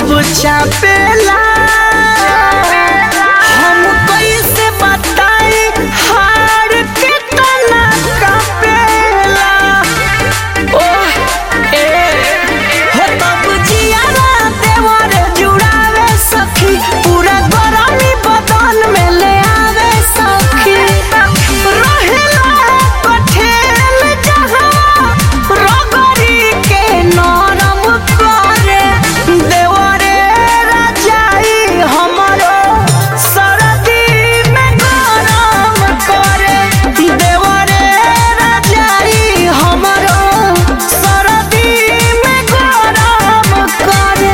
जब चापेला हम कैसे बताई हार के तना कापेला ओह ए हो तब जियारा देवर जुड़ावे सखी पूरा गरमी बदन में ले आवे सखी रहेला कठेल जहाँ रगड़ी के नरम करे देवरे रजाई हमरो सरदी में गरम करे देवरे रजाई हमरो सरदी में गरम करे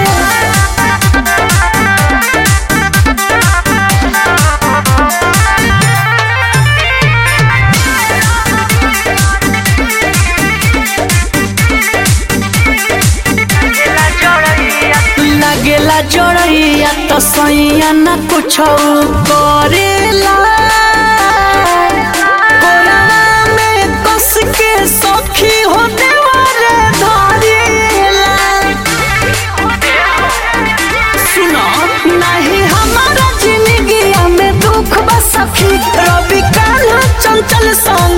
लगेला जोड़ैया तो सैया न कुछ करेला कोरवा में कस के सखी हो देवरे धरेला सुनो नहीं हमारा जिंदगी में दुख बा सखी रवि काल चंचल संग